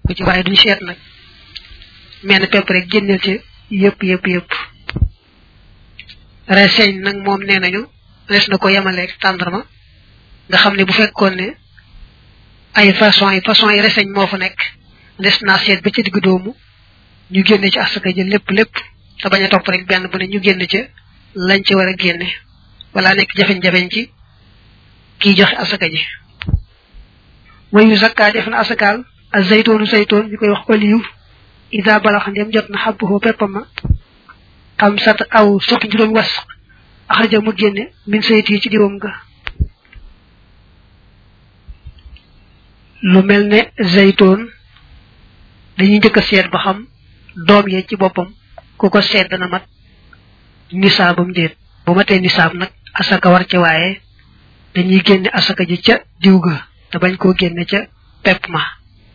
bu ci waaye duñ seet nag menn pepp rek génneel ci yëpp yëpp yëpp reseñ nag moom nee nañu des na ko yemaleeg tàndarma nga xam ne bu fekkoon ne ay façon yi façon yi reseñ moo fa nekk des naa seet ba ca digg doomu ñu génne ci asaka ji lépp lépp te bañ a topp rek benn bu ne ñu génn ca lañ ci war a génne wala nekk jafeñ-jafeñ ci kiy joxe asaka ji wayu zakka def na asakaal ak zaytoonu zaytoon ñu koy wax olive ida balax ndem jot na xabbuhoo peppama xam sat aw suqi juróom was axraja mu génne min sayti ci diwam nga lu mel ne zaytoon dañuy njëkk a seet ba xam doom yee ci boppam ku ko seet dana mat nisaabam déet bu matee nisaab nag asaka war ci waaye dañuy génne asaka ji ca diw ga te bañ koo génne ca pepp ma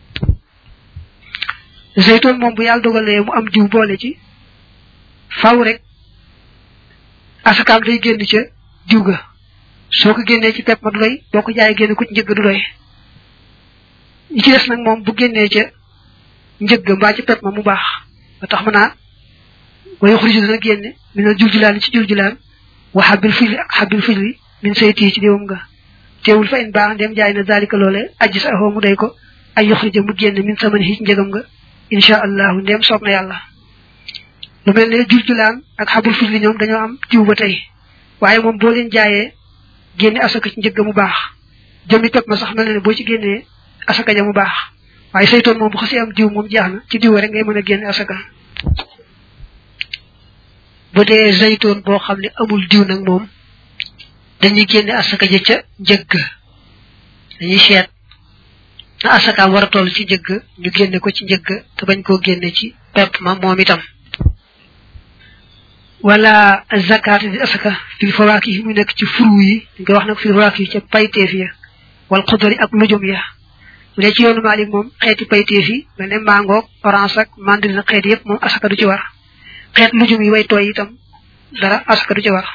zeytoon moom bu yàlla dogalee mu am diw boole ci faw rek asakaam day génn ca diw ga soo ko génnee ci pepp ma du doy boo ko jaayee génne ko ci njëgg du doy ñi ci des nag moom bu génnee ca njëgg mbaa ci pepp ma mu baax ba tax ma naa way xuriji dana génne mi na juljulaan ci juljulaan wa xabil fijli ak xabil fijli min sayti ci diwam nga teewul fa in baax ndem jaay na dalika loole ajji sa axoo mu day ko ay yoxrija mu génne min saman ci njëgam nga insha allahu ndem soob na yàlla lu mel ne juljulaan ak xabul fijli ñoom dañoo am jiw ba tey waaye moom boo leen jaayee génne asaka ci njëgg mu baax jëmmi pepp ma sax mel na ne boo ci génnee asaka ja mu baax waaye saytoon moom bu xasee am diw moom jeex na ci diw rek ngay mën a génne asaka bu dee zaytoon boo xam ne amul diw nag moom dañuy génne asaka ja ca njëgg dañuy seet na asakaam war a toll ci njëgg ñu génne ko ci njëgg te bañ koo génne ci pepp ma moom itam wala zakat di asaka fil fawaaki yi mu nekk ci furu yi dañ koy wax nag fil fawaaki yi ca payteef ya wal xudari ak lujum ya bu dee ci yoonu Maalik moom xeeti payteef yi mel ne mangoog orange ak mandarine xeet yëpp moom asaka du ci war xeet lujum yi way tooy itam dara asaka du ci war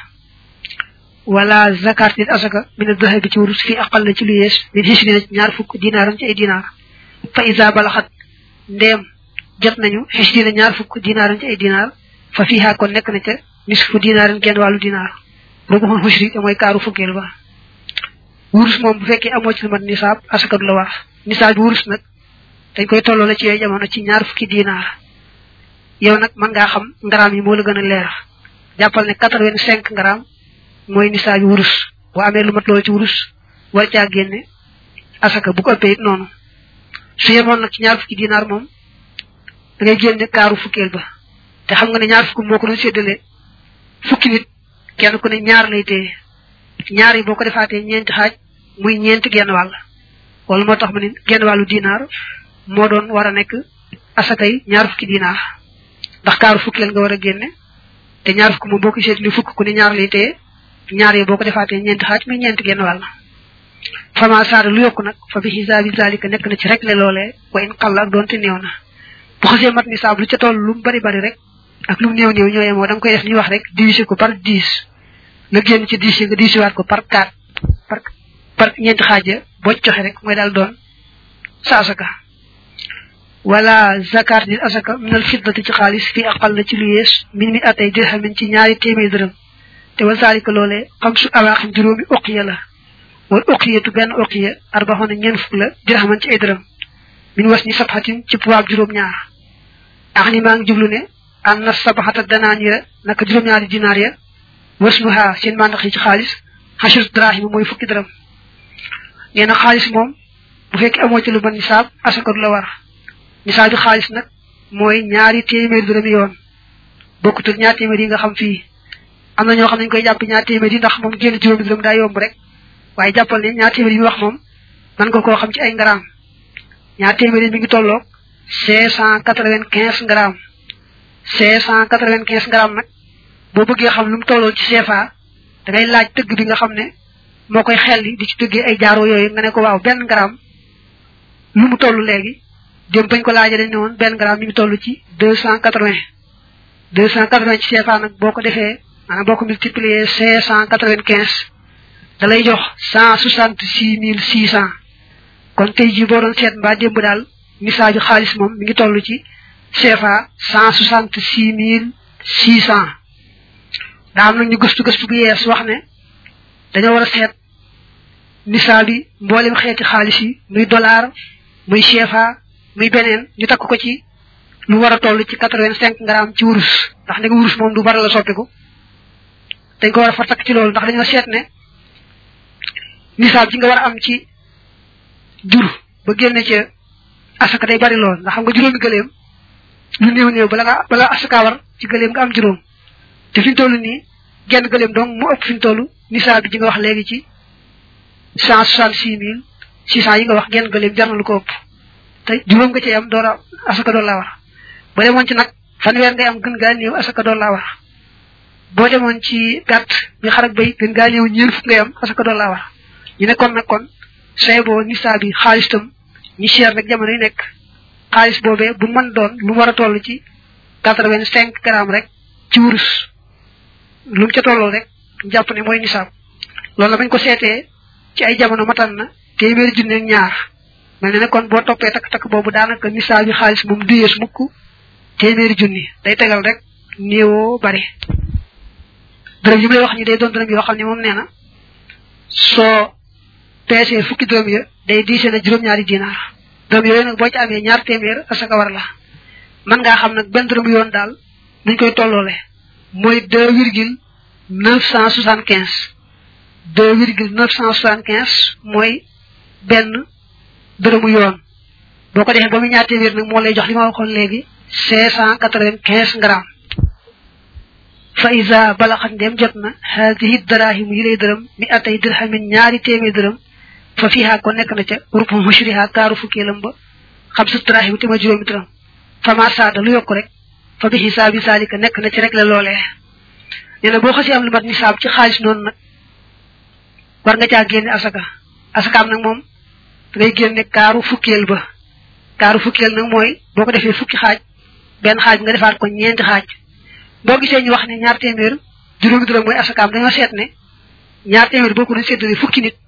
wala zakat nit asaka min adh bi ci wurus fi aqal na ci lu yees min xisrina ci ñaar fukk dinaaram ci ay dinaar fa isa balaxat ndeem jot nañu xisrina ñaar fukk dinaaram ci ay dinaar fa fiha kon nekk na ca nisfu dinaaram genn wàllu dinaar boobu xoon xusri te mooy kaaru fukkeel ba wurus moom bu fekkee amoo ci lu mat nisaab asaka du la war nisaab bi wurus nag dañ koy tolloo la ci yooyu jamono ci ñaar fukki dinaar yow nag mën ngaa xam ngaraam yi moo la gën a leer jàppal ne quatre-vingt-cinq ngaraam mooy nisaa bi wurus boo amee lu mat loolu ci wurus war caa génne asaka bu ko ëppee it noonu su yemoon nag ci ñaar fukki dinaar moom da ngay génne kaaru fukkeel ba te xam nga ne ñaar fukki moo ko doon séddale fukki nit kenn ku ne ñaar lay téye ñaar yi boo ko defaatee ñeenti xaaj muy ñeenti genn wàll wala moo tax ma ne genn wàllu dinaar moo doon war a nekk asaka yi ñaar fukki dinaar ndax kaaru fukkeel nga war a génne te ñaar fukk moom boo ko séddale fukk ku ne ñaar lay téye ñaar yi boo ko defaatee ñeenti xaaj muy ñeenti genn wàll fama saada lu yokku nag fa bi xisaabi zalika nekk na ci rek le loolee wa in xalla ak doonte néew na bu xasee mat ni saab lu ca toll lu mu bari bari rek ak lu mu néew néew ñooyee moo da nga koy def ñuy wax rek diviser ko par dix nga génn ci dix yi nga diviser ko par quatre par par ñeenti xaaja boo ci joxe rek mooy daal doon sa asaka wala zakat nit asaka minal fiddati ci xaalis fii aqal na ci lu yees min mi atay dirhamin ci ñaari téeméer dërëm te wa zalika loolee xam su awaaxin juróomi uqiya la wal uqiyatu benn uqiya arbaxoon ñeen fukk la dirhaman ci ay dërëm min was ni sabxatin ci puwaab juróom ñaar ax ni maa ngi jublu ne an na sabaxata danaanira naka juróom ñaari dinaar ya wasnuha seen mandax yi ci xaalis xasir drahima mooy fukki dërëm nee na xaalis moom bu fekkee amoo ci lu mën nisaab asaka du la war nisaab bi xaalis nag mooy ñaari téeméer dërëm yoon bokkut ak ñaar téeméer yi nga xam fii am na ñoo xam ne ñu koy jàpp ñaar téeméer yi ndax moom génn juróomi dërëm daa yomb rek waaye jàppal ne ñaar téeméer yi wax moom man nga koo xam ci ay ngaraam ñaar téeméer yi mi ngi tolloog cinq cent quatre-vingt-quinze grammes cinq cent quatre-vingt-quinze grammes nag boo bëggee xam lu mu tolloo ci CFA da ngay laaj tëgg bi nga xam ne moo koy xelli di ci tëggee ay jaaro yooyu nga ne ko waaw benn gramme lu mu toll léegi dem bañ ko laajee dañ ne woon benn gramme mi ngi toll ci deux cent quatre-vingts deux cent quatre-vingts ci CFA nag boo ko defee maanaam boo ko multiplier cinq cent quatre-vingt-quinze da lay jox cent soixante-six mille six cent kon tey jii boo doon seet mbaa démb daal misaaju xaalis moom mi ngi toll ci CFA cent soixante six mille six cent daa am nag ñu gëstu gëstu bu yees wax ne dañoo war a seet misaal yi mboolem xeeti xaalis yi muy dollar muy CFA muy beneen ñu takk ko ci lu war a toll ci quatre vingt cinq grammes ci wurus ndax ne wurus moom du bari la soppiku dañ ko war a fa takk ci loolu ndax dañoo seet ne misaal ci nga war a am ci jur ba génne ca asaka day bari lool ndax xam nga juróomi gëleem lu néew néew bala nga bala asaka war ci gëleem nga am juróom te fi ñu toll nii genn gëleem donc mu ëpp fi ñu toll misaal bi ji nga wax léegi ci cent soixante six mille six cent yi nga wax genn gëleem jar na lu ko ëpp te juróom nga ci am door a asaka door laa war boo demoon ci nag fanweer ngay am gën gaa néew asaka door laa war boo demoon ci gàtt bi xar ak bay gën gaa néew ñeent fukk ngay am asaka door laa war ñu ne kon nag kon say boo nisaa bi xaalis tam ñi cher nag jamono yi nekk xaalis boobee bu mën doon lu war a toll ci quatre vingt cinq grammes rek ci wurus lu mu ca tolloo rek jàpp ne mooy nisaab loolu la bañ ko seetee ci ay jamono matan na téeméeri junne ak ñaar mel ne ne kon boo toppee takk-takk boobu daanaka nisaab bi xaalis moom du yees mukk téeméeri junni day tegal rek néewoo bari dërëm yi may wax ñi day doon dërëm yoo xam ne moom nee na soo peesee fukki dërëm ya day diisee na juróom-ñaari dinaar dërëm yooyu nag boo ci amee ñaar téeméer asaka war la mën ngaa xam nag benn dërëm yoon daal nuñ koy tolloole mooy deux virgule neuf cent soixante quinze deux virgule neuf cent soixante quinze mooy benn dërëmu yoon boo ko defee ba muy ñaar téeméer nag moo lay jox li ma waxoon léegi cinq cent quatre vingt quinze grammes fa isa balaxat ndem jot na haadihi darahim yi lay dërëm mi atay dirhamin ñaari téeméer dërëm fa fiha ko nekk na ca rupu mushriha kaaru fukkeelam ba xam sa darahim te ma juróomi dërëm fa ma saada lu yokk rek fa bi xisaabi saalika nekk na ci rek la loolee nee na boo xasee am lu mat nisaab ci xaalis noonu nag war nga caa génne asaka asakaam nag moom da ngay génne kaaru fukkeel ba kaaru fukkeel nag mooy boo ko defee fukki xaaj benn xaaj nga defaat ko ñeenti xaaj boo gisee ñu wax ne ñaar téeméer juróomi dërëm mooy asakaam dañoo seet ne ñaar téeméer boo ko doon séddale fukki nit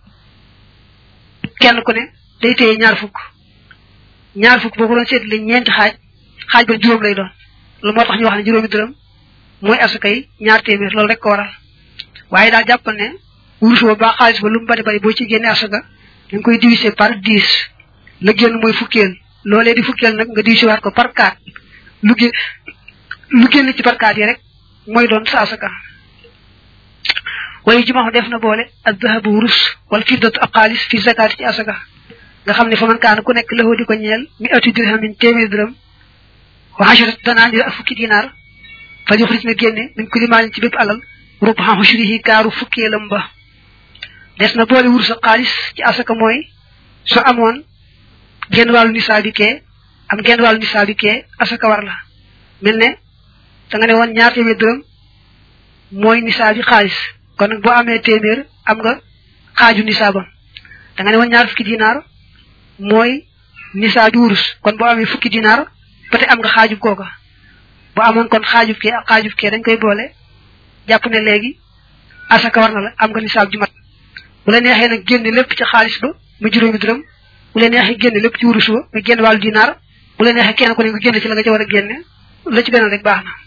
kenn ku ne day téye ñaar fukk ñaar fukk boo ko doon séddale ñeenti xaaj xaaj ba juróom lay doon lu moo tax ñu wax ne juróomi dërëm mooy asaka yi ñaar téeméer loolu rek ko waral waaye daal jàppal ne wurus ba baa xaalis ba lu mu bari bari boo ci génne asaka da nga koy diviser par dix la génn mooy fukkeel loolee di fukkeel nag nga diviser waat ko par quatre lu gé lu génn ci par quatre yi rek mooy doon sa asaka waaye jumaa def na boole ak dahabu wurus wala fiddatu ak xaalis fi zakaati ci asaka nga xam ne fa man kaana ku nekk lëxoo di ko ñeel mi ati dirhamin téeméer dërëm wa asharat danaanir ak fukki dinaar fa yuxrij na génne min kulli maalin ci bépp alal rubaha ushrihi kaaru fukkeelam ba des na boole wurus ak xaalis ci asaka mooy su amoon genn wàllu nisaabi kee am genn wàllu nisaabi kee asaka war la mel ne da nga ne woon ñaar téeméer dërëm mooy nisaabi xaalis kon nag boo amee téeméer am nga xaaju nisaabam da nga ne woon ñaar fukki dinaar mooy nisaabi wurus kon boo amee fukki dinaar peut-être am nga xaajub kooka bu amoon kon xaajub kee ak xaajub kee dañ koy boole jàpp ne léegi asaka war na la am nga nisaab ju mat bu la neexee nag génne lépp ci xaalis ba mu juróomi dërëm bu la neexee génne lépp ci wurus ba mu génn wàllu dinaar bu la neexee kenn ku ne nga génne ci la nga ci war a génne la ci gënal rek baax na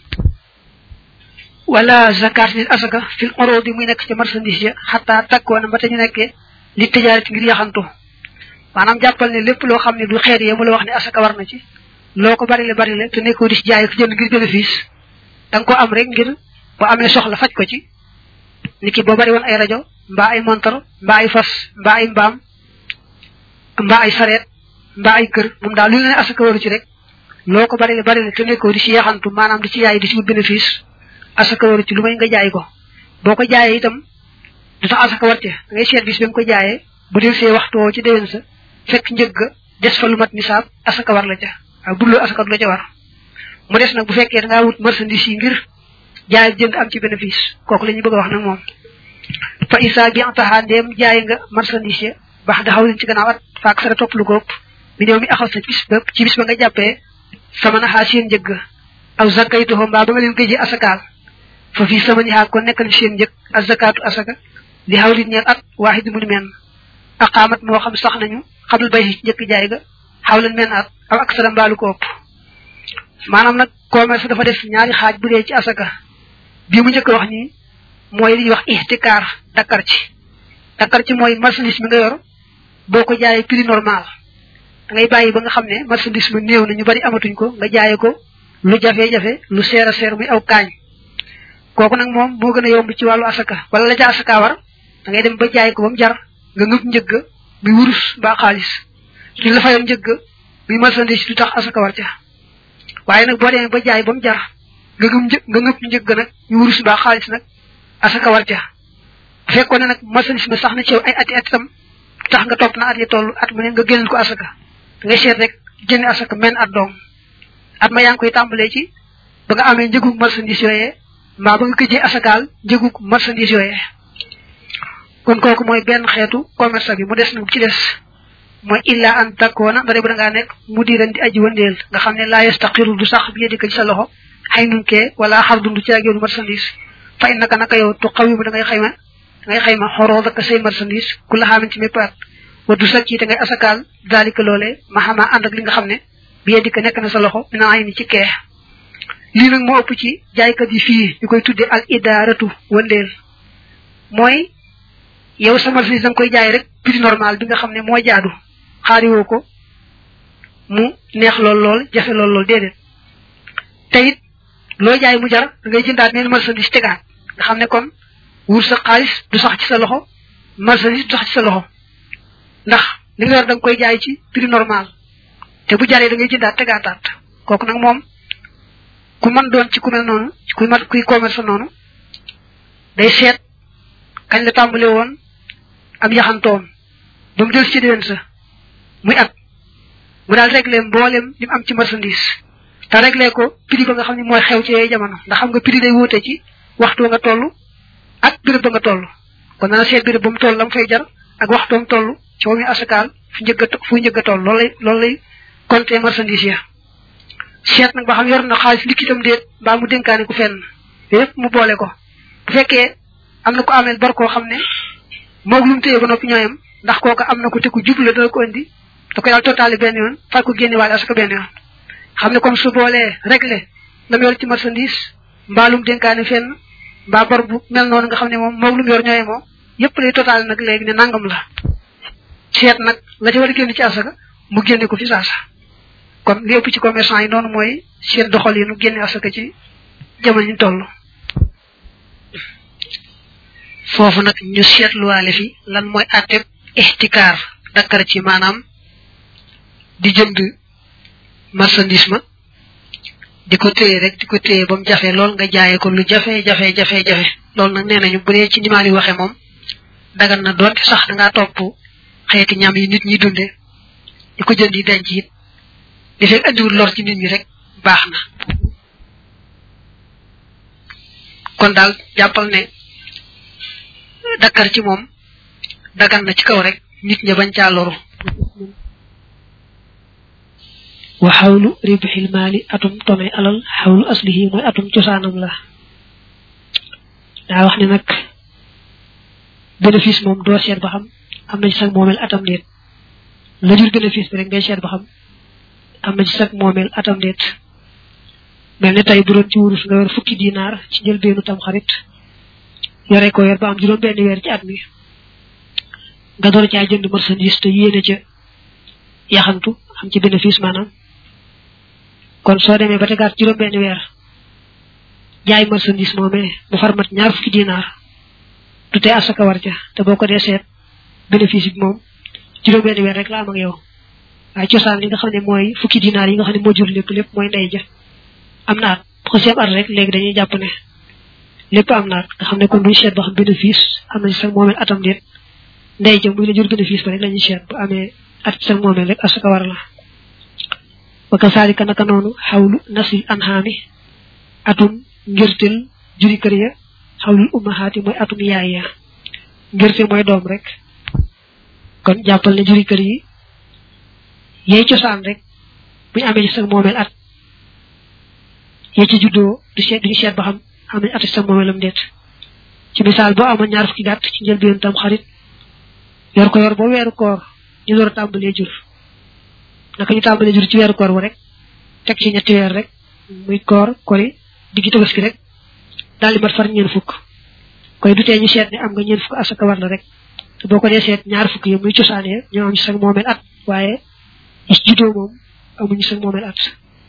wala zakat nit asaka fil urudi muy nekk ci marchandise ya xataa takkoona ba te ñu nekkee li tijaarati ngir yaxantu maanaam jàppal ne lépp loo xam ne du xeet yi mu la wax ne asaka war na ci loo ko bari le bari le te nekkoo di ci jaay ko jënd ngir bénéfice da nga ko am rek ngir boo amee soxla faj ko ci niki boo bari woon ay rajo mbaa ay montor mbaa ay fas mbaa ay mbaam mbaa ay sareet mbaa ay kër moom daal lu ne asaka waru ci rek loo ko bari le bari le te nekkoo di ci yaxantu maanaam di ci yaay di ci wut bénéfice asaka waru ci lu may nga jaay ko boo ko jaayee itam du tax asaka war ci da ngay seet bis bi nga ko jaayee bu del see waxtu woo ci déwén sa fekk njëgg des fa lu mat nisaab asaka war la ca waaw bu asaka du la ca war mu des nag bu fekkee da ngaa wut marchandise yi ngir jaay jënd am ci bénéfice kooku la ñu bëgg a wax nag moom fa isa bi taxaa ndeem jaay nga marchandise ya baax da xaw leen ci gannaaw at faak sara topp lu góob mi ñëw mi axaw sa bis ba ci bis ba nga jàppee sama naxaa seen njëgg aw zakaytuho mbaa ba nga leen koy ji asakaal fa fii sama ñaxaa ko nekkal seen njëg ak zakatu asaka li xaw li ñeel at waaxid mu ni men aqaamat moo xam sax nañu xamul bay ci njëkk jaay ga xaw leen men at aw ak sara mbaalu ko ëpp maanaam nag commerce dafa def ñaari xaaj bu dee ci asaka bii mu njëkk wax nii mooy li ñuy wax ihtikaar dakkar ci dakkar ci mooy marchandise mi nga yor boo ko jaayee prix normal da ngay bàyyi ba nga xam ne marchandise ma néew na ñu bari amatuñ ko nga jaayee ko lu jafe-jafe lu seer a seer muy aw kaañ kooku nag moom moo gën a yomb ci wàllu asaka wala la ca asaka war da ngay dem ba jaay ko ba mu jar nga ngëp njëgg muy wurus mbaa xaalis li la fayoon njëgg muy marchandise du tax asaka war ca waaye nag boo demee ba jaay ba mu jar nga ngëp një nga ngëp njëgg nag ñu wurus mbaa xaalis nag asaka war ca bu fekkoon ne nag marchandise ma sax na ci ay ati at itam tax nga topp na at yi toll at mu ne nga génneel ko asaka da ngay seet rek génne asaka men at doom at ma yaa ngi koy tàmbalee ci ba nga amee njëgug marchandise yooyee mbaa ba nga këjee asakaal njëgug marchandise yooyee kon kooku mooy benn xeetu commerce bi mu des nag ci des mooy illa an takkoona ndare bu da ngaa nekk mu diran di aji wëndeel nga xam ne laa yastaqiru du sax bi yedika ci sa loxo xay nun kee wala xar dundu ci ak yoonu marchandise fa in naka naka yow tu xaw yi mu da ngay xayma da ngay xayma xoroo daka say marchandise ku la xaaman ci mépp at wa du sacc yi te ngay asakaal daalika loole ma xamaa ànd ak li nga xam ne bi yedika nekk na sa loxo mina ay ni ci kee lii nag moo ëpp ci jaaykat yi fii ñu koy tuddee al idaaratu wëndeel mooy yow sa marchandise da nga koy jaay rek prix normal bi nga xam ne moo jaadu xaariwoo ko mu neex lool lool jafe lool lool déedéet te it loo jaay mu jar da ngay jëndaat neen marchandise tegaat nga xam ne kon wur sa xaalis du sax ci sa loxo marchandise du sax ci sa loxo ndax li nga yor da nga koy jaay ci prix normal te bu jaree da ngay jëndaat tegaataat kooku nag moom ku mën doon ci ku mel noonu kuy mat kuy commerce noonu day seet kañ la tàmbale woon am yaxantoom ba mu del ci déwén sa muy at mu daal réglé mboolem li mu am ci marchandise te réglé ko prix ba nga xam ne mooy xew ci yooyu jamono ndax xam nga prix day wóote ci waxtu nga toll ak béréb ba nga toll kon dana seet béréb ba mu toll la mu fay jar ak waxtu mu toll ci wa muy asakaal fu njëgg a fu njëgg a toll loolu lay loolu lay compter marchandise ya seet nag ba xam yor na xaalis likkitam déet mbaa mu dénkaane ku fenn yépp mu boole ko bu fekkee am na ko ameel bor koo xam ne moog lu mu téye ba noppi ñooyam ndax kooka am na ko te ku jublu dana ko indi da koy daal totaali benn yoon fay ko génne waale asaka benn yoon xam ne comme su boolee réglé la mu yor ci marchandise mbaa lu mu dénkaane fenn mbaa bor bu mel noonu nga xam ne moom moog lu mu yor ñooye moom yépp lay totaali nag léegi ne nangam la seet nag la ca war a génn ci asaka mu génne ko fi saasa kon li ëpp ci commerçant yi noonu mooy seen doxal yi nu génne asaka ci jamono ñu toll foofu nag ñu seetluwaale fi lan mooy àtteb ixtikaar dakkar ci maanaam di jënd marchandise ma di ko téye rek di ko téye ba mu jafe lool nga jaayee ko lu jafe jafe jafe jafe loolu nag nee nañu bu dee ci nimaal yi waxe moom dagan na doonte sax da ngaa topp xeeti ñam yi nit ñi dunde di ko jënd yi denc it di fekk andiwul lor ci nit ñi rek baax na kon daal jàppal ne dakkar ci moom dagan na ci kaw rek nit ña bañ caa loru wa xawlu ribxil maali atum tome alal xawlu aslihi mooy atum cosaanam la daa wax ne nag bénéfice moom doo seet ba xam am na ci sag moomeel atam déet la jur bénéfice bi rek ngay seet ba xam am na ci sag moomeel atam déet mel ne tey bu doon ci wurus nga yor fukki dinaar ci njëlbeenu tam xarit yore ko yor ba am juróom benn weer ci at mi nga door caa jënd marchandise te yéene ca yaxantu am ci bénéfice maanaam kon soo demee ba tegaat juróom benn weer jaay marchandise moomee mu farmat ñaar fukki dinaar du tee asaka war ca te boo ko dee seet bénéfice bi moom juróom benn weer rek la am ak yow waaye cosaan li nga xam ne mooy fukki dinaar yi nga xam ne moo jur lépp lépp mooy ndey ja am na at ko seeb at rek léegi dañuy jàpp ne lépp am naat nga xam ne kon duñ seet ba xam bénéfice am na ci sax moomeel atam déet ndey ja muy la jur bénéfice ba rek la ñuy seet bu amee at ci sax moomeel rek asaka war la wa kasaalika naka noonu xawlu nasil anhaami atum ngirtil juri kër ya xawlul ummahaati mooy atum yaay ya ngirte mooy doom rek kon jàppal ne juri kër yi yey cosaan rek buñu amee ci sax moomeel at yee ci juddoo du seet duñu seet ba xam am nañ at ci sax moomeelam déet ci misaal boo amoon ñaar fukki gàtt ci njëlbéen tam xarit yor ko yor ba weeru koor ñu door a tàmbalee jur naka ñu tàmbalee jur ci weeru koor bu rek teg ci ñetti weer rek muy koor kori diggi tabaski rek daal di mat far ñeen fukk koy du tee ñu seet ne am nga ñeen fukk asaka war la rek te boo ko dee seet ñaar fukk yi muy cosaanee ñoo am ci sag moomeel at waaye yi ci juddoo moom amuñu sag moomeel at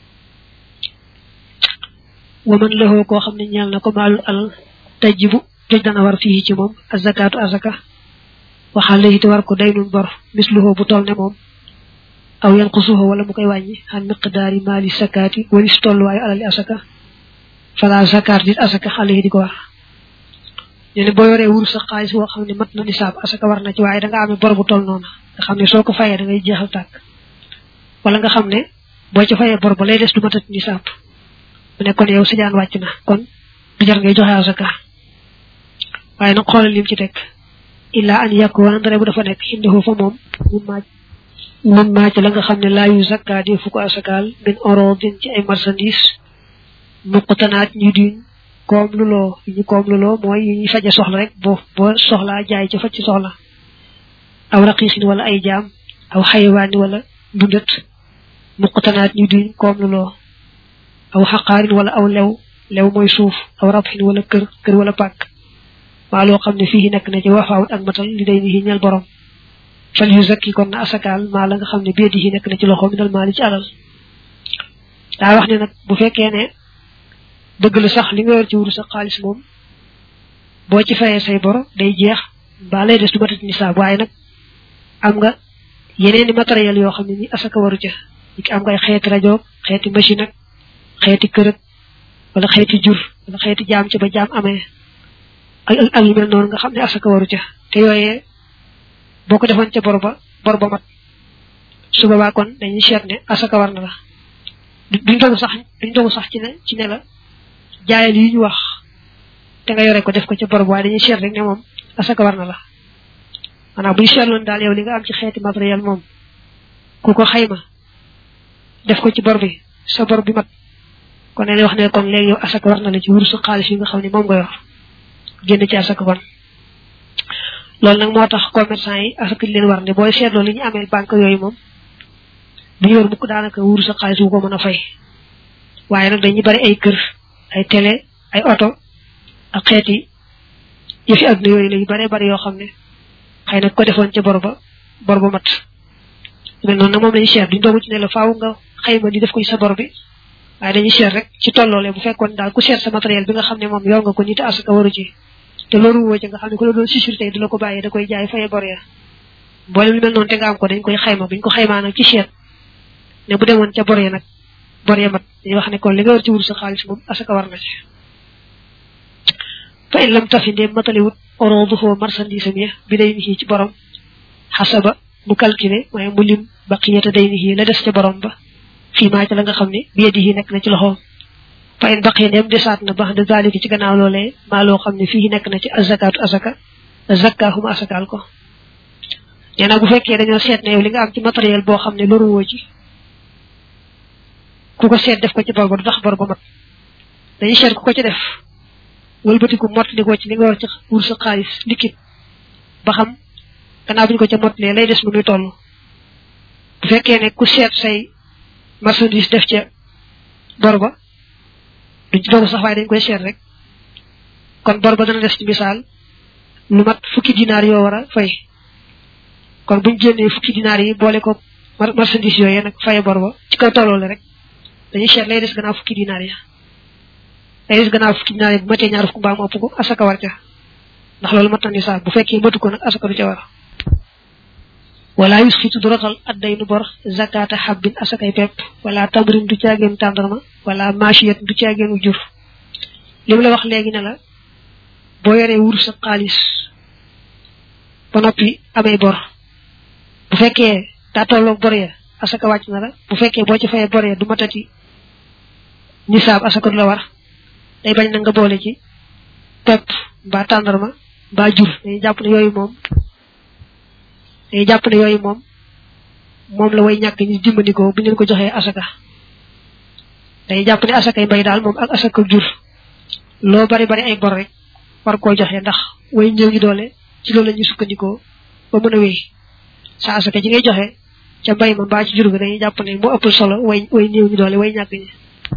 waman lëxoo koo xam ne ñeel na ko maalul alal tajjibu joj dana war fii ci moom azakaatu azaka waxaale yi te war ko day nun bor misluhoo bu toll ne moom aw yan xusuhoo wala mu koy wàññi xan miqdaari maali sakaati walis tolluwaayu alali asaka fala zakaat dit asaka xale yi di ko war ñu ne boo yoree wuru sa xaalis boo xam ne mat na nisaab asaka war na ci waaye da nga amee bor bu toll noonu nga xam ne soo ko fayee da ngay jeexal tàkk wala nga xam ne boo ci fayee bor ba lay des du matat nisaab mu ne kon yow sa jaan wàcc na kon du jar ngay joxe asaka waaye nag xoolal lim ci teg illa an yakuna ndare bu dafa nekk indahu fa moom mun maaj mun maaj la nga xam ne laa yu zakka di fu ko asakaal min orodin ci ay marchandise muqtanaat ñu duñ koom lu loo yi ñu koom lu loo mooy yi ñuy faje soxla rek boo boo soxlaa jaay ca faj ci soxla aw raqiqin wala ay jaam aw xayawaani wala dundat muqtanaat ñu duñ koom lu loo aw xaqaarin wala aw lew lew mooy suuf aw rabxin wala kër kër wala pàkk maa loo xam ne fii nekk na ci wafaawut ak matal li day ni ñal borom fal yu zakki kon na asakaal maa la nga xam ne béedi yi nekk na ci loxo mi dal maa li ci alal daa wax ne nag bu fekkee ne dëgg la sax li nga yor ci wuru sa xaalis moom boo ci fayee say bor day jeex mbaa lay des du matat nisaab waaye nag am nga yeneen i matériel yoo xam ne ni asaka waru ca ki am nga ay xeeti rajo xeeti machine ak xeeti kërëg wala xeeti jur wala xeeti jaam ca ba jaam amee ak ak yu mel noonu nga xam ne asaka waru ca te yooyee boo ko defoon ca bor ba bor ba mat su boobaa kon dañuy seet ne asaka war na la duñ dogu sax duñ dogu sax ci ne ci ne la jaayal yi ñu wax te nga yore ko def ko ca bor ba waaye dañuy seet rek ne moom asaka war na la maanaam buñ seetloon daal yow li nga am ci xeeti matériel moom ku ko xayma def ko ci bor bi sa bor bi mat kon ne wax ne kon léegi yow asaka war na la ci wursu xaalis yi nga xam ne moom nga yor génn ci asaka kon loolu nag moo tax commerçant yi asaka leen war ne booy seetloo li ñu amee banque yooyu moom bu ñu yor mukk daanaka wursu xaalis wu ko mën a fay waaye nag dañuy bari ay kër ay télé ay oto ak xeeti yëfi àdduna yooyu la yu baree bari yoo xam ne xëy na ko defoon ca bor ba bor ba mat mel noonu nag moom lañu seet duñ doogu ci ne la faaw nga xayma di def ko ci sa bor bi waaye dañuy seet rek ci tolloole bu fekkoon daal ku seet sa matériel bi nga xam ne moom yor nga ko nit asaka waru ci te loolu woo ci nga xam ne ku la doon sécurité du la ko bàyyee da koy jaay faye bor ya boole lu mel noonu te nga am ko dañ koy xayma buñ ko xaymaa nag ci seet ne bu demoon ca bor ya nag bor ya mat dañuy wax ne kon li nga war ci wut sa xaalis moom asaka war na ci fa in lam tafi ndee mataliwut oroduhoo marchandise am ya bi day ni ci borom xasaba mu calculé waaye mu lim baqiyata day ni la des ca borom ba fii maa ca la nga xam ne biyadi yi nekk na ci loxoom fa in baqiya ndem desaat na bax de zalika ci gannaaw loolee maa loo xam ne fii nekk na ci azakaatu asaka zakkaahuma asakaal ko nee na bu fekkee dañoo seet ne yow li nga am ci matériel boo xam ne loru woo ci ku ko seet def ko ci bor ba du tax bor ba mat dañuy seet ku ko ci def wëlbatiku mottalikoo ci li nga war ci wur sa xaalis liquide ba xam gannaaw bu ñu ko ca mottalee lay des mu muy toll bu fekkee ne ku seet say marchandise def ca bor ba duñ ci dogu sax waaye dañ koy seet rek kon bor ba dana des ci misaal lu mat fukki dinaar yoo war a fay kon buñ génnee fukki dinaar yi boole ko marchandise yooyu nag faye bor ba ci kaw tolloole rek dañuy seet lay des gannaaw fukki dinaar ya lay des gannaaw fukki dinaar yi bu matee ñaar fukk mbaa mu ëpp ko asaka war ca ndax loolu mat na nisaab bu fekkee matu ko nag asaka du ca war wala yusxitu du rotal adday nu bor zakata xabbin asakay pepp wala tamrin du caageen tàndarma wala machiyat du caageenu jur li mu la wax léegi ne la boo yoree wur sa xaalis ba noppi amee bor bu fekkee daa tolloog bor ya asaka wàcc na la bu fekkee boo ci fayee bor ya du matati nisaab asaka du la war day bañ na nga boole ci pepp mbaa tàndarma mbaa jur dañuy jàpp ne yooyu moom dañuy jàpp ne yooyu moom moom la way ñàkk ñu dimbandikoo bu ñu leen ko joxee asaka dañuy jàpp ne asakay mbay daal moom ak asaka jur loo bari bari ay bor rek war koo joxe ndax way ñëw ñu doole ci loolu la ñuy sukkandikoo ba mën a wéy sa asaka ji ngay joxe ca mbay ma mbaa ci jur ga dañuy jàpp ne moo ëpp solo way way néew ñu doole way ñàkk ñi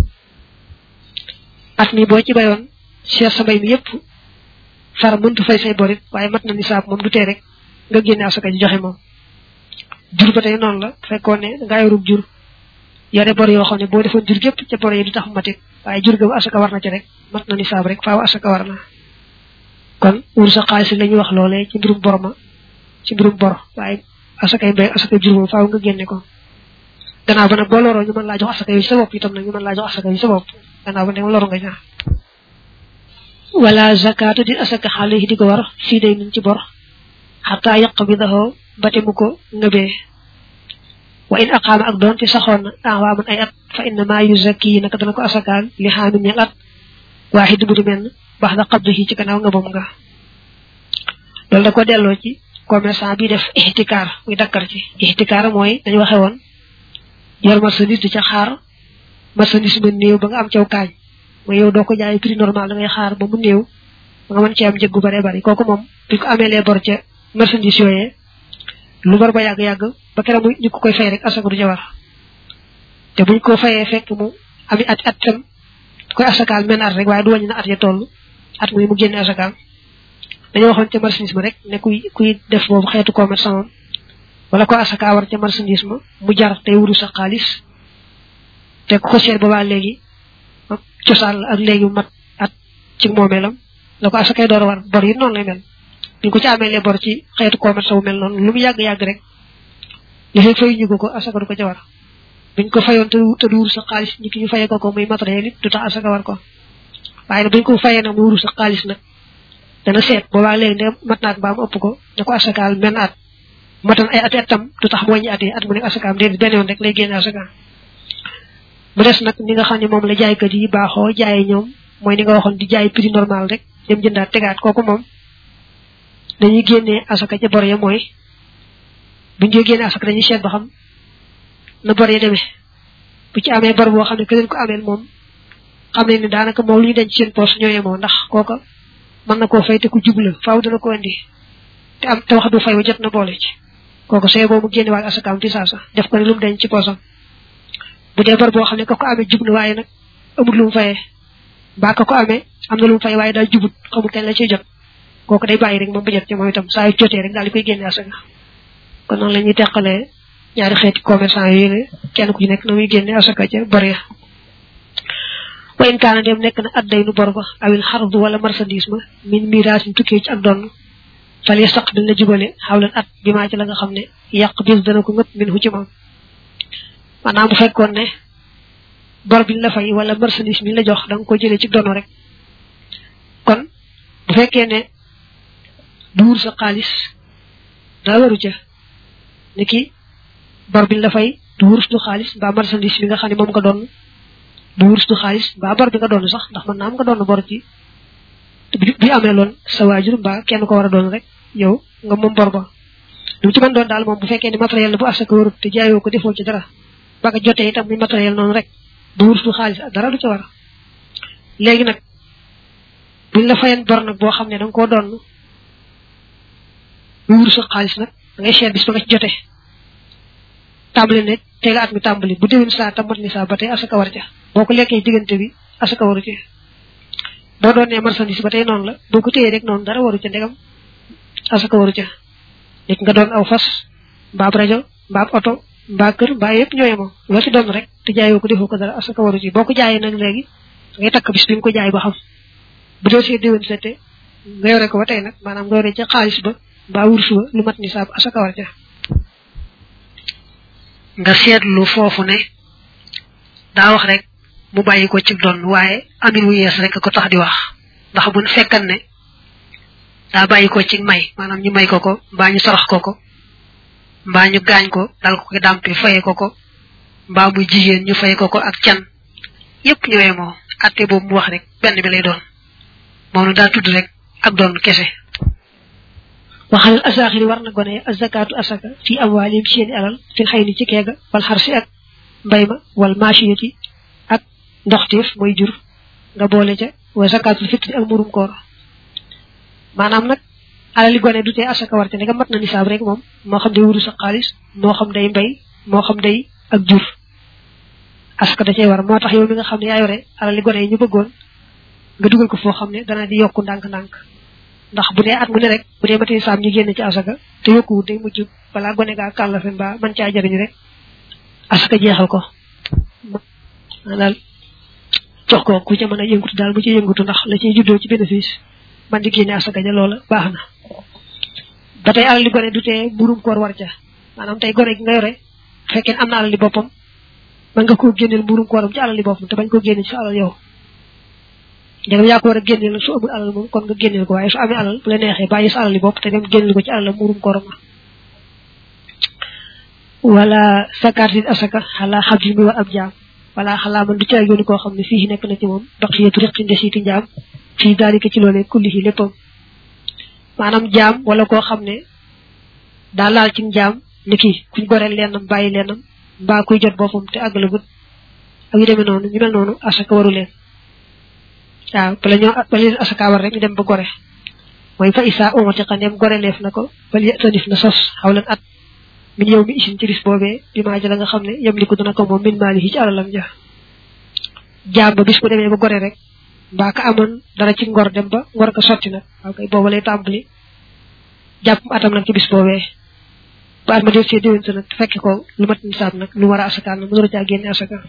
at mi boo ci bayoon seet sa mbay mi yépp far mëntu fay say borit waaye mat na nisaab moom du tee rek nga génne asaka ji joxe moom jur ba tey noonu la fekkoon ne nga yorub jur yore bor yoo xam ne boo defoon jur gépp ca bor yi du tax matit waaye jur ga asaka war na ci rek mat na nisaab rek faaw asaka war na kon wur sa xaalis la ñuy wax loolee ci mbirum bor ma ci mbirum bor waaye asakay mbay asakay jur moom faaw nga génne ko gannaaw ba nag boo loroo ñu mën laa jox asaka yi sa bopp itam nag ñu mën laa jox asaka yi sa bopp gannaaw ba ne loru nga ñaa wala zakatu di asaka xale yi di ko war fii day nuñ ci bor xataa yaq bi daxoo bate mu ko ngëbee wa in aqaama ak doon te saxoon na awaaman ay at fa inna maa yu zakki yi naka dana ko asakaal li xaamin ñel at waaxid bu di menn baax da xabdu ci gannaaw nga bom nga loolu da ko delloo ci commerçant bi def ixtikaar muy dakkar ci ixtikaar mooy dañu waxe woon yor marchandise di ca xaar marchandise ba néew ba nga am caw kaañ mooy yow doo ko jaay prix normal da ngay xaar ba mu néew ba nga mën ci am njëg gu bare bari kooku moom bi ko amee lee bor ca marchandise yooyee lu bor ba yàgg-yàgg ba keroog mu ñu ko koy fay rek asaka du ca war te buñ ko fayee fekk mu ami at at tam koy asakaal men at rek waaye du wàññi na at ya toll at muy mu génne asakaal dañoo waxoon ca marchandise ma rek ne kuy kuy def boobu xeetu commerçant moom wala ko asaka war ca marchandise ma mu jar tey wuru sa xaalis te ku ko seet boobaa léegi cosaan la ak léegi mu mat at ci moomeelam la ko asakay door a war bor yi noonu lay mel bi ko ci amee lee bor ci xeetu commerce bu mel noonu lu mu yàgg-yàgg rek li fekk fay ñu ko ko asaka du ko ca war buñ ko fayoon te te du wuru sa xaalis ñi ki ñu fayee ko ko muy matériel it du tax asaka war ko waaye nag buñ ko fayee nag mu wuru sa xaalis nag dana seet boobaa léegi ne mat naat mbaa mu ëpp ko ne ko asakaal menn at matan ay ati atam du tax mu wàññi at yi at mu nekk asakaam déedéet benn yoon rek lay génne asaka mu des nag ni nga xam ne moom la jaaykat yi baaxoo jaayee ñoom mooy ni nga waxoon di jaay prix normal rek dem jëndaat tegaat kooku moom dañuy génnee asaka ca bor ya mooy buñ dee génne asaka dañuy seet ba xam na bor ya demee bu ci amee bor boo xam ne ke leen ko ameel moom xam ne ni daanaka moom lu ñu denc seen poos ñooyee moo ndax kooka mën na koo fay te ku jubla faaw dana ko indi te am te wax du fay wa jot na boole ci kooku sooy boo mu génne waal asakaam ci saasa def ko ne lu mu denc ci poosam bu dee bor boo xam ne ka ko amee jub na waaye nag amul lu mu fayee mbaa ka ko amee am na lu mu fay waaye daal jubut xamul kañ la ciy jot kooku day bàyyi rek moom ba jot ci moom itam saa yu jotee rek daal di koy génne asaka kon noonu la ñuy teqalee ñaari xeeti commerçant yooyu ne kenn ku ci nekk na muy génne asaka ca bor ya wa in kaana dem nekk na adday nu bor ba awil xardu wala marchandise ma min miraasin tukkee ci ak donn fal yastaqbil na jubale xawlan at bi maa ci la nga xam ne yàq bis dana ko ngëpp min hu ci moom maanaam bu fekkoon ne bor biñ la fay wala marchandise mi la jox da nga ko jëlee ci dono rek kon bu fekkee ne duur sa xaalis daa waru ca ni ki bor biñ la fay du wurus du xaalis mbaa marchandise mi nga xam ne moom nga doon du wurus du xaalis mbaa bor bi nga doon sax ndax mën naa am nga doon bor ci bi amee loon sa waajur mbaa kenn ko war a doon rek yow nga moom bor ba lu ci mën doon daal moom bu fekkee ne matériel la bu asaka warut te jaayoo ko defoo ci dara ba nga jotee itam muy matériel noonu rek du wurus du xaalis dara du ca war léegi nag buñ la fayen bor nag boo xam ne da nga koo doon du wurus xaalis nag da ngay seet bis ba nga ci jotee tàmbali ne teega at mi tàmbali bu déwén saa tam mat ni saa ba tey asaka war ca boo ko lekkee diggante bi asaka waru ci boo doon nee marchandise ba tey noonu la boo ko téyee rek noonu dara waru ca ndegam asaka waru ca nit nga doon aw fas mbaab rajo mbaab oto mbaa kër mbaa yëpp ñooye moom loo ci doon rek te jaayoo ko defoo ko dara asaka waru ci boo ko jaayee nag léegi ngay takk bis bi nga ko jaay ba xam bu dee see déwén sete nga yore ko ba tey nag maanaam nga yore ca xaalis ba mbaa wursu ba lu mat ni saab asaka war ca nga seetlu foofu ne daa wax rek mu bàyyi ko ci doon waaye amin wu yees rek ko tax di wax ndax bu fekkan ne daa bàyyi ko ci may maanaam ñu may ko ko mbaa ñu sarax ko ko mbaa ñu gaañ ko dal ko ko dàmpe faye ko ko mbaa muy jigéen ñu faye ko ko ak can yépp ñëwee moo atte boobu mu wax rek benn bi lay doon moom na daa tudd rek ak doon kese waxal asaaxiri war na gone azakaatu asaka fi amwaalim seeni alal fil xëy ni ci keega wal xarsi ak mbay ma wal machiyati ak ndoxteef mooy jur nga boole ca wa zakaatul fitri ak murum koor maanaam nag alali gone du tee asaka war ca ne nga mat na nisaab rek moom moo xam day wuru sa xaalis moo xam day mbay moo xam day ak jur asaka da cay war moo tax yow mi nga xam ne yaa yore alal li gone yi ñu bëggoon nga dugal ko foo xam ne dana di yokku ndànk-ndànk ndax bu dee at mu ne rek bu dee matee saam ñu génn ci asaka te yokkuwut day mujj balaa gone gaa kàllafe mbaa man caa jariñ rek asaka jeexal ko daal jox ko ku ca mën a yëngutu daal bu ci yëngutu ndax la ciy juddoo ci bénéfice man di génne asaka ja loola baax na ba tey alal li gone du tee mburum koor war ca maanaam tey gone gi nga yore fekkee am na alal li boppam mën nga koo génneel mburum kooram ci alal li boppam te bañ ko génne ci sa alal yow njëgam yaa ko war a génneel nag su amul alal moom kon nga génneel ko waaye su amee alal bu la neexee bàyyi sa alal li bopp te dem génneel ko ci alal mburum kooram wala sakaatin asaka xalaa xam mi war ab jaam wala xalaa man du ci yooni koo xam ne fii nekk na ci moom baqiyatu riqi ndesiiti njaam fii daalika ci loolee kullihi léppam maanaam jaam wala koo xam ne daa laal ci njaam ni kii kuñ goreel lennam bàyyi lennam mbaa kuy jot boppam te àggalagut ak yu demee noonu ñu mel noonu asaka waru leen waaw bala ñoo bala leen asaka war rek ñu dem ba gore mooy fa isa umati xandeem gore leef na ko bal tanif na sos xawlan at min yow mi isin ci bis boobee bi maa ja la nga xam ne yem liku dana ko moom min maali ci alalam ja jaam ba bis bu demee ba gore rek mbaa ka amoon dara ci ngor dem ba ngor ko sotti nag waaw kay booba lay tàmbali jàpp atam nag ci bis boobee ba at ma del see déwén sa nag fekk ko lu mat nisaab nag lu war a asakaal nag mu door a caa génne asaka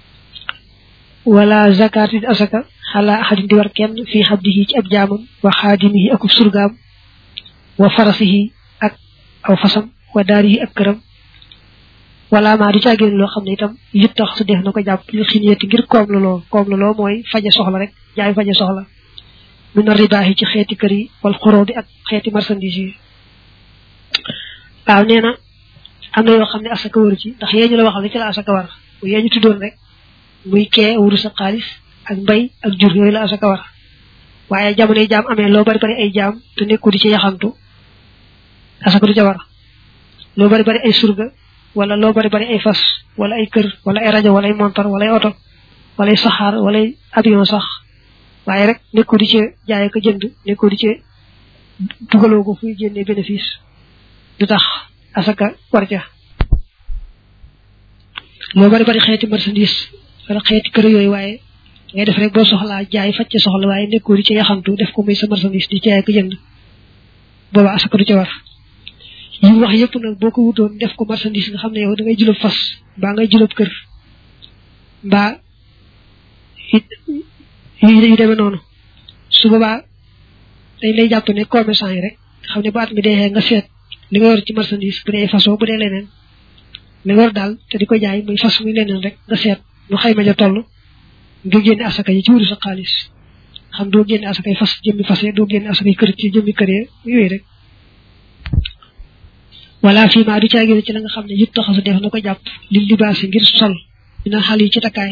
wala zakatin asaka xalaa axadin di war kenn fii xabdihi ci ab jaamam wa xaadimihi akub surgaam wa farasihi ak aw fasam wa daarihi ak këram wala maa du caa génn loo xam ne itam yit tax su def na ko jàpp li xiniyati ngir koom la loo koom la loo mooy faje soxla rek jaay faje soxla mu na ribaax yi ci xeeti kër yi wal xoroo bi ak xeeti marchandise yi waaw nee na am na yoo xam ne asaka waru ci ndax yee ñu la waxal ne ci la asaka war bu yee ñu tuddoon rek muy kee wuru sa xaalis ak mbay ak jur yooyu la asaka war waaye jamono yi jaam amee loo bari bari ay jaam te nekku di ci yaxantu asaka du ca war loo bari bari ay surga wala loo bari bari ay fas wala ay kër wala ay rajo wala ay montar wala ay oto wala ay saxaar wala ay avion sax waaye rek nekku di ci jaay ko jënd nekku di ci dugaloo ko fuy génnee bénéfice du tax asaka war ca loo bari bari xeeti marchandise wala xeeti kër yooyu waaye ngay def rek boo soxlaa jaay faj ca soxla waaye nekkoo di ci yaxantu def ko muy sa marchandise di jaay ko jënd booba asaka du ca war yi wax yëpp nag boo ko wutoon def ko marchandise nga xam ne yow da ngay julub fas mbaa ngay julub kër mbaa yu demee noonu su boobaa dañ lay jàpp ne commerçant yi rek nga xam ne baat mi dee nga seet li nga yor ci marchandise bu dee façon bu dee leneen li nga yor daal te di ko jaay muy fas muy leneen rek nga seet nu xayma ja toll nga génne asaka yi ci wuru sa xaalis xam doo génne asaka yi fas jëmmi fas doo génne asaka yi kër ci jëmmi kër yooyu rek wala fii maa du caa génne ci la nga xam ne yit taxasu def na ko jàpp li libaasi ngir sol dina xal yi ci takkaay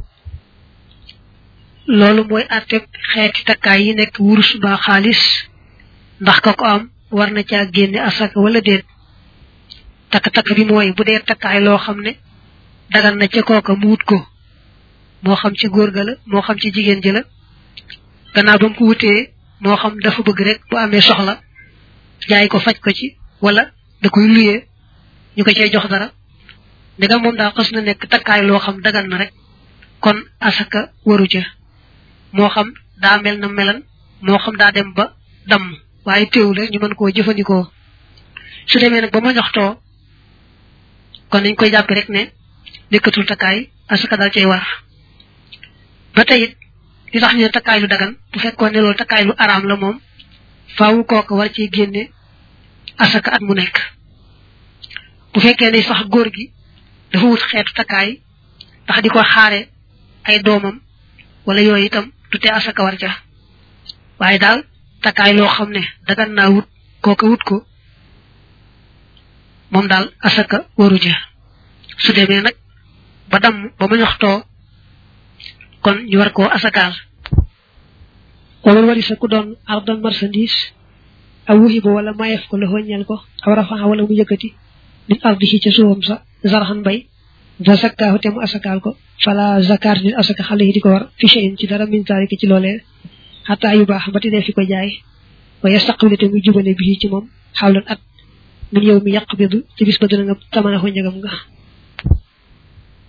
loolu mooy àtteeg xeeti takkaay yi nekk wurus mbaa xaalis ndax ka ko am war na caa génne asaka wala déet takk-takk bi mooy bu dee takkaay loo xam ne dagan na ca kooka mu wut ko moo xam ci góor ga la moo xam ci jigéen ji la gannaaw ba mu ko wutee moo xam dafa bëgg rek bu amee soxla jaay ko faj ko ci wala da koy luyee ñu ko cay jox dara ndegam moom daa xas na nekk takkaay loo xam dagan na rek kon asaka waru ca moo xam daa mel na melan moo xam daa dem ba damm waaye teewul rek ñu mën koo jëfandikoo su demee nag ba ma joxtoo kon dañ koy jàppe rek ne nekkatul takkaay asaka daal cay war ba tey it li tax ñu ne takkaay lu dagan bu fekkoon ne loolu takkaay lu araam la moom faawu kooku war ci génne asaka at mu nekk bu fekkee ne sax góor gi dafa wut xeetu takkaay ndax di ko xaare ay doomam wala yooyu itam du tee asaka war ca waaye daal takkaay loo xam ne dagan naa wut kooka wut ko moom daal asaka waru ja su demee nag ba damm ba ma ñoxtoo kon ñu war koo asakaal wala wari sa ku doon ardan marchandise aw wuxi ba wala mayeef ko la wëññeel ko aw rafaxa wala mu yëkkati nit ardi ci ca suufam sa zarxan bay da sakkaahu te mu asakaal ko fala zakar nit asaka xale yi di ko war fi cheyin ci dara min zalika ci loolee xataa yu baax ba ti dee fi ko jaay wa yastaqbile te muy jubale bi ci moom xawlan at min yow mi yàq bidu ci bis ba dina nga tamana ko njëgam nga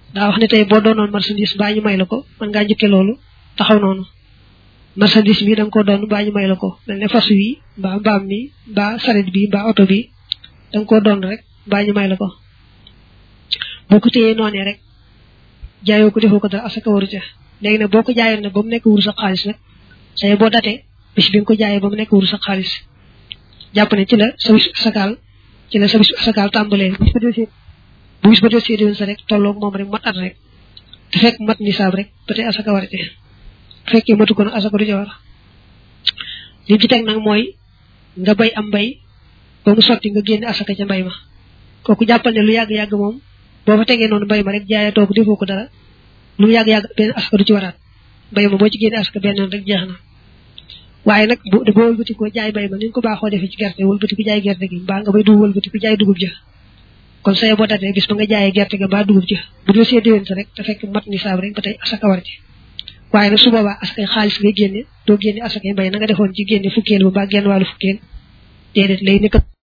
daa wax ne tey boo doonoon marchandise mbaa ñu may la ko mën ngaa njëkke loolu taxaw noonu marchandise bi da nga ko doon mbaa ñu may la ko mel ne fas wi mbaa mbaam mi mbaa saret bi mbaa oto bi da nga ko doon rek mbaa ñu may la ko boo ko téyee noonee rek jaayoo ko defoo ko dara asaka waru ca léegi nag boo ko jaayoon nag ba mu nekk wuru sa xaalis nag say boo datee bis bi nga ko jaayee ba mu nekk wuru sa xaalis jàpp ne ci la sa bis asakaal ci la sa bis asakaal tàmbalee bu bis ba desee bu bis ba desee déwén sa rek tolloog moom rek mat at rek te fekk mat nisaab rek ba tey asaka war a bu fekkee matu ko nag asaka du ca war li ci teg nag mooy nga bay am mbay ba mu sotti nga génne asaka ca mbay ma kooku jàppal ne lu yàgg-yàgg moom boo fa tegee noonu mbay ma rek jaayee toog defoo ko dara lu mu yàgg-yàgg benn asaka du ci waraat mbay ma boo ci génne asaka benn yoon rek jeex na waaye nag boo boo wëlbati ko jaay bay ma ni ñu ko baaxoo defee ci gerte wëlbati ko jaay gerte gi mbaa nga bay du wëlbati ko jaay dugub ja kon saye boo datee bis ba nga jaayee gerte ga mbaa dugub ja bu dee see déwén sa rek te fekk mat nisaab rek ba tey asaka war ci waaye nag su boobaa asakay xaalis ngay génne doo génne asakay mbay na nga defoon ci génne fukkeel ba mbaa genn wàllu fukkeel déedéet lay nekk